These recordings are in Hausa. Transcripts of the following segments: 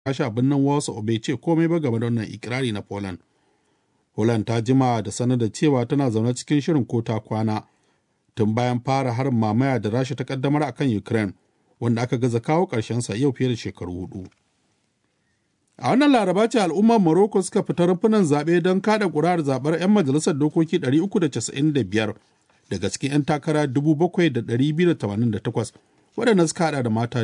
rasha birnin warsaw bai ce komai ba game da wannan ikirari na poland poland ta jima da sanar da cewa tana zaune cikin shirin ko ta kwana tun bayan fara harin mamaya da rasha ta kaddamar akan ukraine wanda aka gaza kawo sa yau fiye da shekaru hudu a wannan laraba ce al'ummar morocco suka fita rumfunan zaɓe don kada ƙuri'ar zaɓar 'yan majalisar dokoki 395 daga cikin 'yan takara 7,288 waɗanda suka haɗa da mata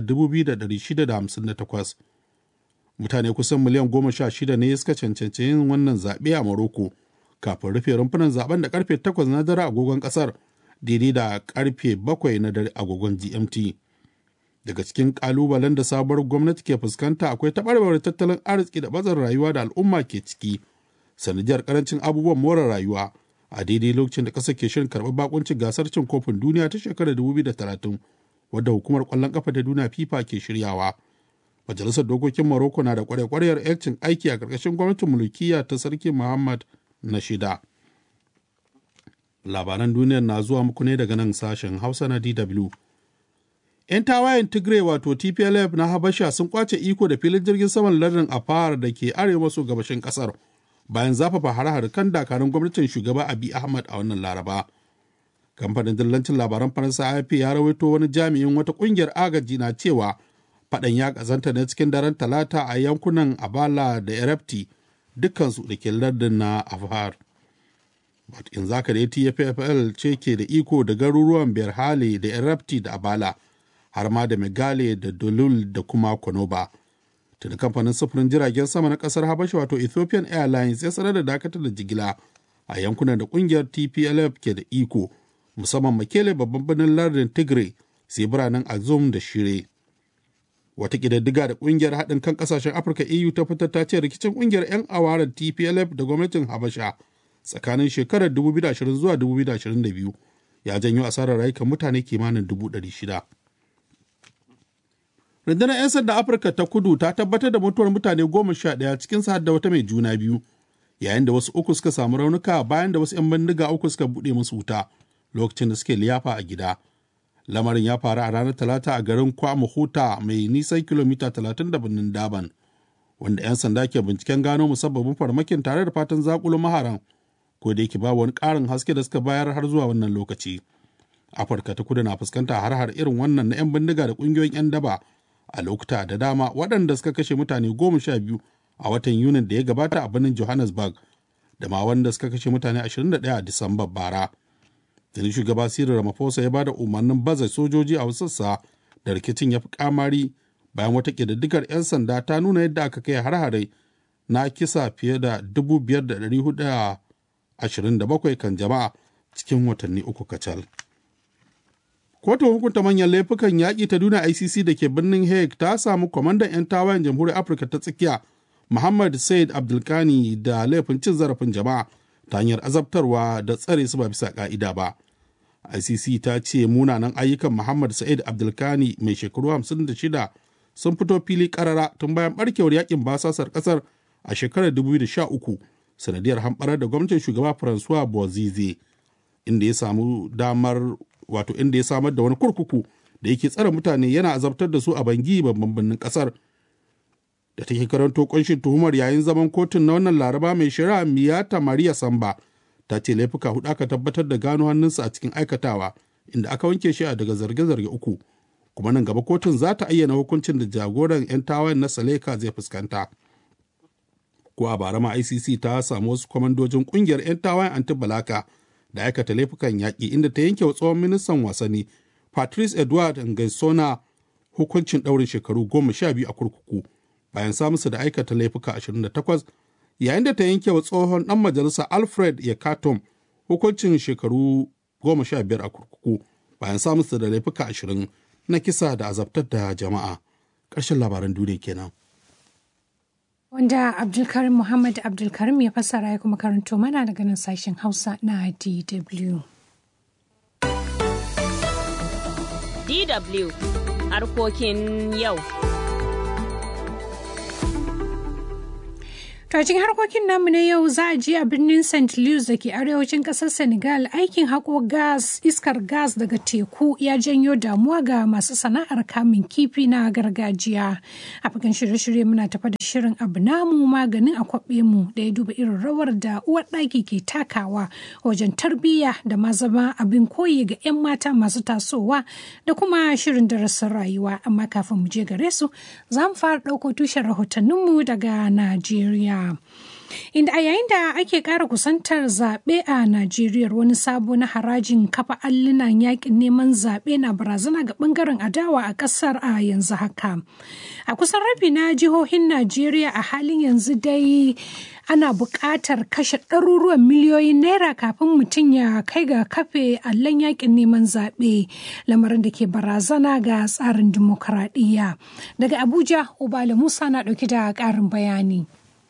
2,658 mutane kusan miliyan goma sha shida ne suka cancanci yin wannan zaɓe a morocco kafin rufe rumfunan zaben da karfe 8 na dare agogon ƙasar daidai da karfe 7 na dare agogon gmt daga cikin kalubalen da sabuwar gwamnati ke fuskanta akwai taɓarɓarar tattalin arziki da bazar rayuwa da al'umma ke ciki sanadiyar karancin abubuwan more rayuwa a daidai lokacin da ƙasar ke shirin karɓar bakuncin gasar cin kofin duniya ta shekarar 2030 wadda hukumar ƙwallon ƙafa ta duniya fifa ke shiryawa majalisar dokokin morocco na da kware-kwaryar 'yancin aiki a ƙarƙashin gwamnatin mulkiya ta sarki muhammad na shida labaran duniyar na zuwa muku ne daga nan sashen hausa na dw 'yan tawayen tigray wato tplf na habasha sun kwace iko da filin jirgin saman lardin afar da ke arewa maso gabashin kasar bayan zafafa hare-hare kan dakarun gwamnatin shugaba abi ahmad a wannan laraba kamfanin dillancin labaran faransa afp ya rawaito wani jami'in wata kungiyar agaji na cewa faɗan ya kazanta ne cikin daren talata a yankunan abala da erepti dukkansu da ke lardin na afar in zaka da tfl ce ke da iko da garuruwan berhale da erepti da abala har ma da megale da dolul da kuma konoba tuni kamfanin sufurin jiragen sama na kasar habasha wato ethiopian airlines ya sanar da dakatar da jigila a yankunan da kungiyar tplf ke da iko musamman makele babban birnin lardin tigray sai biranen azum da shire wata ƙididdiga da ƙungiyar haɗin kan ƙasashen afirka eu ta fitar ta ce rikicin ƙungiyar 'yan awarar tplf da gwamnatin habasha tsakanin shekarar 2020 zuwa 2022 ya janyo asarar rayukan mutane kimanin 600 rundunar 'yan sanda afirka ta kudu ta tabbatar da mutuwar mutane goma sha ɗaya cikin sa da wata mai juna biyu yayin da wasu uku suka samu raunuka bayan da wasu 'yan bindiga uku suka buɗe musu wuta lokacin da suke liyafa a gida lamarin ya faru a ranar talata a garin kwamuhuta mai nisan kilomita 30 da birnin daban wanda 'yan sanda ke binciken gano musabbabin farmakin tare da fatan zakulo maharan ko da yake ba wani ƙarin haske da suka bayar har zuwa wannan lokaci afirka ta kudu na fuskanta har har irin wannan na 'yan bindiga da ƙungiyoyin 'yan daba a lokuta da dama waɗanda suka kashe mutane goma sha biyu a watan yunin da ya gabata a birnin johannesburg da ma wanda suka kashe mutane 21 a disambar bara tuni shugaba Cyril Ramaphosa ya bada umarnin baza sojoji a sassa da rikicin ya fi kamari bayan wata ƙididdigar 'yan sanda ta nuna yadda aka kai har-hare na kisa fiye da 5,427 kan jama'a cikin watanni uku kacal. Kotun hukunta manyan laifukan yaƙi ta duniya ICC da ke birnin Hague ta samu kwamandan 'yan tawayen jamhuriyar Afirka ta tsakiya Muhammad Said Abdulkani da laifin cin zarafin jama'a ta hanyar azabtarwa da tsare su ba bisa ka'ida ba. ICC ta ce munanan ayyukan Muhammad Sa'id Abdulkani mai shekaru 56 sun fito fili karara tun bayan barkewar yakin basasar kasar a shekarar 2013 sanadiyar hamɓarar da gwamnatin shugaba Francois Bozize inda ya samu damar wato inda ya samar da wani kurkuku da yake tsare mutane yana azabtar da su a bangi babban birnin kasar da take karanto kunshin tuhumar yayin zaman kotun na wannan laraba mai shari'a miyata maria samba ta ce laifuka hudu aka tabbatar da gano hannunsa a cikin aikatawa inda aka wanke shi a daga zarge-zarge uku kuma nan gaba kotun za ta ayyana hukuncin da jagoran 'yan tawayen na saleka zai fuskanta ko a bara ma icc ta samu wasu kwamandojin kungiyar 'yan tawayen antibalaka da aikata laifukan yaƙi inda ta yanke wa tsohon ministan wasanni patrice edward ngaisona hukuncin ɗaurin shekaru goma sha biyu a kurkuku bayan samunsa da aikata laifuka 28 yayin da ta yanke wa tsohon ɗan majalisa alfred yakatom hukuncin shekaru 15 a kurkuku bayan samunsa da laifuka 20 na kisa da azabtar da jama'a ƙarshen labaran duniya kenan. Wanda Abdulkarim Muhammad Abdulkarim ya fassara ya kuma karanto mana daga nan sashen Hausa na DW. DW harkokin yau. To a cikin harkokin namu na yau za a je a birnin St. Louis da ke arewacin ƙasar Senegal aikin haƙo gas iskar gas daga teku ya janyo damuwa ga masu sana'ar kamun kifi na gargajiya. A fagen shirye-shirye muna tafa da shirin abu namu maganin a kwaɓe mu da ya duba irin rawar da uwar ɗaki ke takawa wajen tarbiyya da ma zama abin koyi ga 'yan mata masu tasowa da kuma shirin darasin rayuwa. Amma kafin mu je gare su za mu fara ɗauko tushen rahotanninmu daga Najeriya. Inda a yayin da ake ƙara kusantar zaɓe a Najeriya wani sabo na harajin kafa allunan yakin neman zaɓe na barazana ga ɓangaren adawa a ƙasar a yanzu haka. A kusan rabi na jihohin Najeriya a halin yanzu dai ana buƙatar kashe ɗaruruwan miliyoyin naira kafin mutum ya kai ga kafe allon yakin neman zaɓe lamarin da ke barazana ga tsarin dimokuraɗiyya. Daga Abuja, Ubala Musa na ɗauki da ƙarin bayani.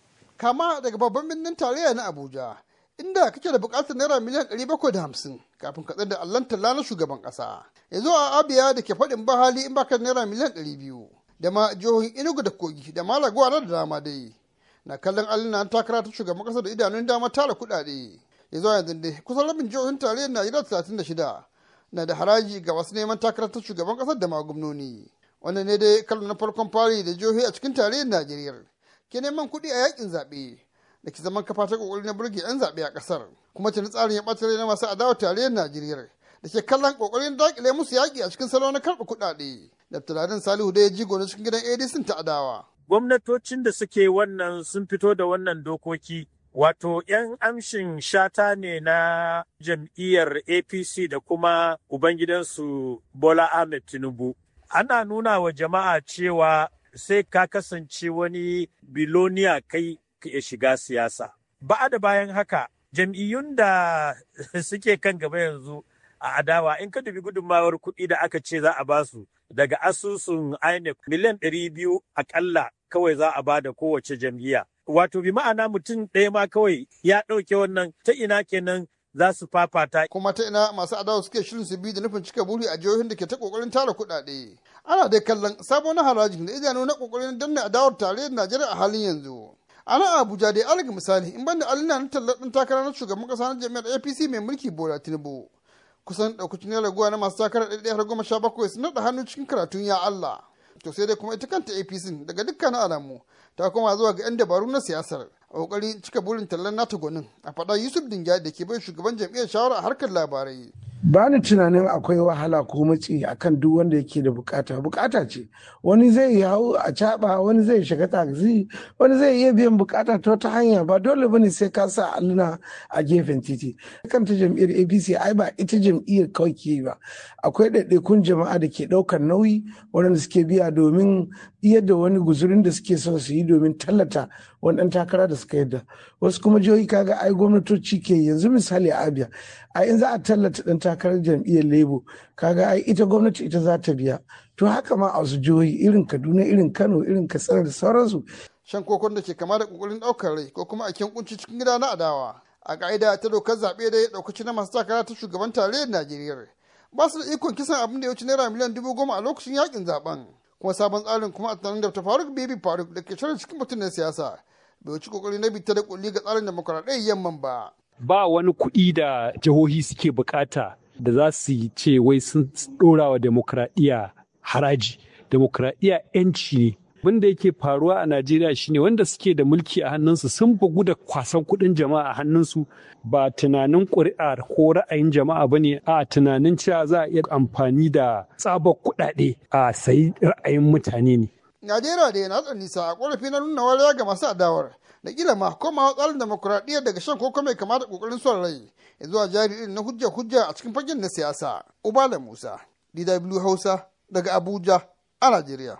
kama daga babban birnin tarayya na Abuja, inda kake da bukatar naira miliyan 750 kafin ka da allon talla na shugaban kasa. Yanzu a Abia da ke faɗin bahali in baka naira miliyan 200 da ma jihohin Enugu da Kogi da Malagowa da dama dai. Na kallon alluna takara ta shugaban kasa da idanun dama tara kuɗaɗe. Yanzu yanzu dai kusan rabin jihohin tarayyar Najeriya 36 na da haraji ga wasu neman takara ta shugaban kasar da ma gwamnoni. Wannan ne dai kallon na farkon fari da jihohi a cikin tarayyar Najeriya. ke neman kuɗi a yakin zaɓe da ke zaman kafa ta ƙoƙari na burge 'yan zaɓe a ƙasar kuma tuni tsarin ya ɓata na masu adawa tarayyar najeriya da ke kallon ƙoƙarin daƙile musu yaƙi a cikin salo na karɓa kuɗaɗe da tunanin salihu da ya jigo na cikin gidan adc ta adawa. gwamnatocin da suke wannan sun fito da wannan dokoki wato 'yan amshin shata ne na jam'iyyar apc da kuma ubangidansu bola ahmed tinubu ana nuna wa jama'a cewa sai ka kasance wani biloniya kai ka iya shiga siyasa. Ba da bayan haka, jam'iyyun da suke kan gaba yanzu a adawa in ka dubi gudunmawar kuɗi da aka ce za a basu daga asusun INEC miliyan ɗari biyu akalla kawai za a bada kowace jam'iyya. Wato bi ma'ana mutum ɗaya ma kawai ya ɗauke wannan ta ina kenan za su fafata. Kuma ta ina masu adawa suke shirin su bi da nufin cika buri a jihohin da ke ta kokarin tara kuɗaɗe. Ana dai kallon sabon harajin da idanu na kokarin danna adawar tarayyar Najeriya a halin yanzu. Ana Abuja dai alaga misali in banda alina na tallar ɗin takara na shugaban ƙasa na jami'ar APC mai mulki Bola Tinubu. Kusan ɗaukacin na raguwa na masu takarar ɗaya har goma sha bakwai sun naɗa hannu cikin karatun ya Allah. To sai dai kuma ita kanta APC daga dukkanin alamu ta koma zuwa ga 'yan dabaru na siyasar a kokarin cika burin tallan nata gwanin a faɗa yusuf dinga da ke bai shugaban jam'iyyar shawara a harkar labarai ba ni tunanin akwai wahala ko matsi akan duk wanda yake da bukata bukata ce wani zai hau a caba wani zai shiga taxi wani zai iya biyan bukata ta wata hanya ba dole bane sai ka sa alluna a gefen titi kanta jam'iyyar apc ai ba ita jam'iyyar kawai ke ba akwai ɗaiɗaikun jama'a da ke ɗaukar nauyi waɗanda suke biya domin iya da wani guzurin da suke son su yi domin tallata wani ɗan takara da suka yadda wasu kuma jihohi kaga ai gwamnatoci ke yanzu misali a abia a in za a tallata ɗan takarar jam'iyyar labour kaga ai ita gwamnati ita za ta biya to haka ma a wasu jihohi irin kaduna irin kano irin katsina da sauransu shan kokon da ke kama da kokarin ɗaukar rai ko kuma a kunci cikin gida na adawa a ka'ida ta dokar zaɓe da ya ɗaukaci na masu takara ta shugaban tarayyar najeriya ba su da ikon kisan abin da ya wuce naira miliyan dubu goma a lokacin yakin zaben kuma sabon tsarin kuma a tunanin da ta faruk bibi faruk da ke shirin cikin mutum na siyasa bai wuce kokari na bita da kulli ga tsarin demokuraɗiyyar yamman ba. Ba wani kuɗi da jihohi suke bukata da za su yi ce wai sun ɗora wa demokuraɗiyya haraji. Demokuraɗiyya 'yanci ne. Abin da yake faruwa a Najeriya shine wanda suke da mulki a hannunsu sun bugu da kwasan kuɗin jama'a a hannunsu ba tunanin ƙuri'a ko ra'ayin jama'a ba ne a tunanin cewa za a iya amfani da tsabar kuɗaɗe a sayi ra'ayin mutane ne. Najeriya da yana nisa a ƙorafi na nuna wariya ga masu adawar da kila ma komawa tsarin demokuraɗiyya daga shan koko mai kama da ƙoƙarin son rai ya zuwa jari irin na hujja hujja a cikin fagen na siyasa. Ubala Musa, DW Hausa daga Abuja a Najeriya.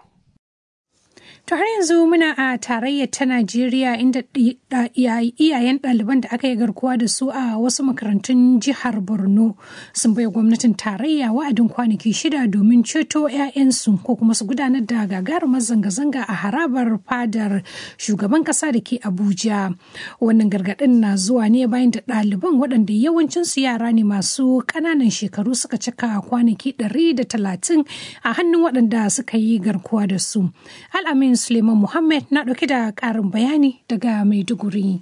To har yanzu muna a tarayyar ta Najeriya inda iyayen ɗaliban da aka yi garkuwa da su a wasu makarantun jihar Borno sun bai gwamnatin tarayya wa'adin kwanaki shida domin ceto 'ya'yansu ko kuma su gudanar da gagarumar zanga-zanga a harabar fadar shugaban ƙasa da ke Abuja. Wannan gargaɗin na zuwa ne bayan da ɗaliban waɗanda yawancinsu yara ne masu ƙananan shekaru suka cika kwanaki ɗari da talatin a hannun waɗanda suka yi garkuwa da su. Al'amin Al'amin Suleiman Muhammad na ɗauke da ƙarin bayani daga Maiduguri.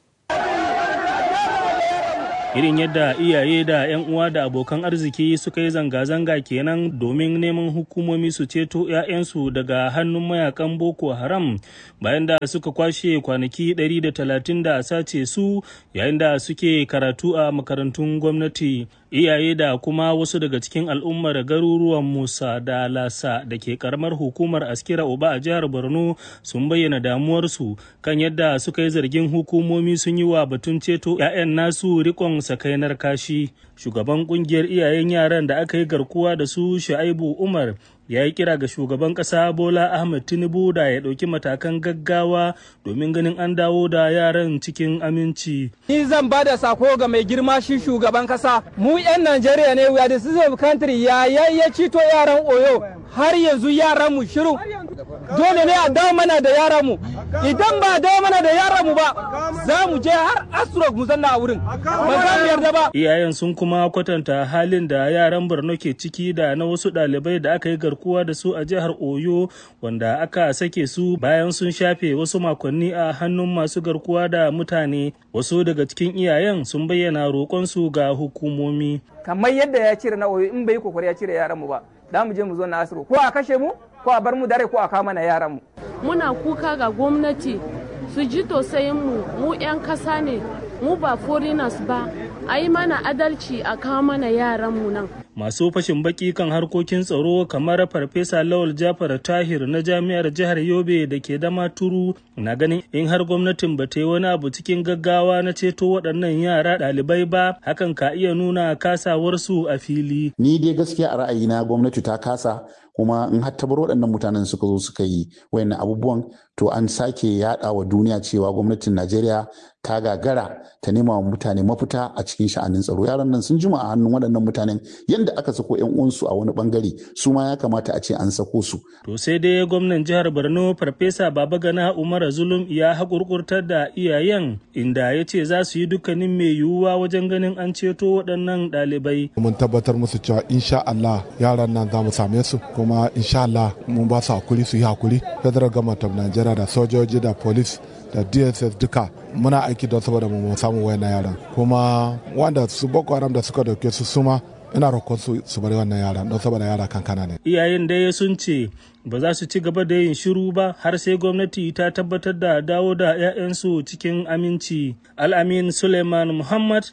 irin yadda iyaye da 'yan uwa da abokan arziki suka yi zanga-zanga kenan domin neman hukumomi su ceto 'ya'yansu daga hannun mayakan boko haram bayan da suka kwashe kwanaki 130 da sace su yayin da suke karatu a makarantun gwamnati iyaye da kuma wasu daga cikin al'ummar garuruwan musa da lasa da ke karamar hukumar askira uba a jihar borno sun bayyana damuwarsu kan yadda suka yi zargin hukumomi sun yi wa batun ceto 'ya'yan nasu rikon sakainar kashi shugaban kungiyar iyayen yaran da aka yi garkuwa da su shu'aibu umar ya yi kira ga shugaban ƙasa bola ahmed tinubu da ya ɗauki matakan gaggawa domin ganin an dawo da yaran cikin aminci ni zan ba da sako ga mai girma shi shugaban ƙasa mu 'yan najeriya ne we are the citizen of country ya ya cito yaran oyo har yanzu yaran mu shiru dole ne a dawo mana da yaran mu idan ba dawo mana da yaran mu ba za mu je har astrok mu zanna a wurin ba za mu yarda ba iyayen sun kuma kwatanta halin da yaran borno ke ciki da na wasu ɗalibai da aka yi garkuwa da su a jihar oyo wanda aka sake su bayan sun shafe wasu makonni a hannun masu garkuwa da mutane wasu daga cikin iyayen sun bayyana roƙonsu ga hukumomi kamar yadda ya cire na oyo in bai kokari ya cire yaran mu ba za mu je mu zo na asiro ko a kashe mu ko a bar mu dare ko a kama na yaran mu muna kuka ga gwamnati su ji tausayin mu mu 'yan kasa ne mu ba foreigners ba a yi mana adalci a kawo mana yaran mu nan masu fashin baki kan harkokin tsaro kamar farfesa lawal jafar tahir na jami'ar jihar yobe da ke dama turu na ganin in har gwamnatin ba ta yi wani abu cikin gaggawa na ceto waɗannan yara ɗalibai ba hakan ka iya nuna kasawarsu a fili ni dai gaskiya a ra'ayina gwamnati ta kasa kuma in har bar waɗannan mutanen suka zo suka yi wayannan abubuwan to an sake yaɗa wa duniya cewa gwamnatin najeriya ta gagara ta nema wa mutane mafita a cikin sha'anin tsaro yaran nan sun jima a hannun waɗannan mutanen yadda aka sako yan uwansu a wani bangare su ma ya kamata a ce an sako su to sai dai gwamnan jihar borno farfesa babagana umar zulum ya haƙurƙurtar da iyayen inda ya ce za su yi dukkanin mai yiwuwa wajen ganin an ceto waɗannan ɗalibai mun tabbatar musu cewa insha Allah yaran nan za mu same su kuma insha Allah mun ba su hakuri su yi hakuri federal government of Nigeria da sojoji da police da dss duka muna aiki don saboda mu samu wayan yaran kuma wanda su boko haram da suka dauke su suma ina roƙon su su bari wannan yaran don saboda yara kankana ne iyayen dai sun ce ba za su ci gaba da yin shiru ba har sai gwamnati ta tabbatar da dawo da 'ya'yansu cikin aminci al'amin suleiman muhammad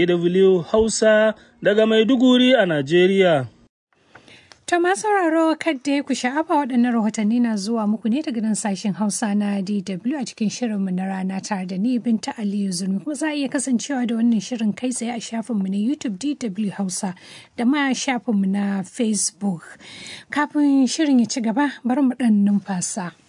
dw hausa daga maiduguri a najeriya To masu sauraro kadda ku sha'afa waɗannan rahotanni na zuwa muku ne daga nan sashen Hausa na DW a cikin shirinmu na rana tare da ni Binta Aliyu Zulmi kuma za a iya kasancewa da wannan shirin kai tsaye a shafinmu na YouTube DW Hausa da ma shafinmu na Facebook. Kafin shirin ya ci gaba bari mu ɗan numfasa.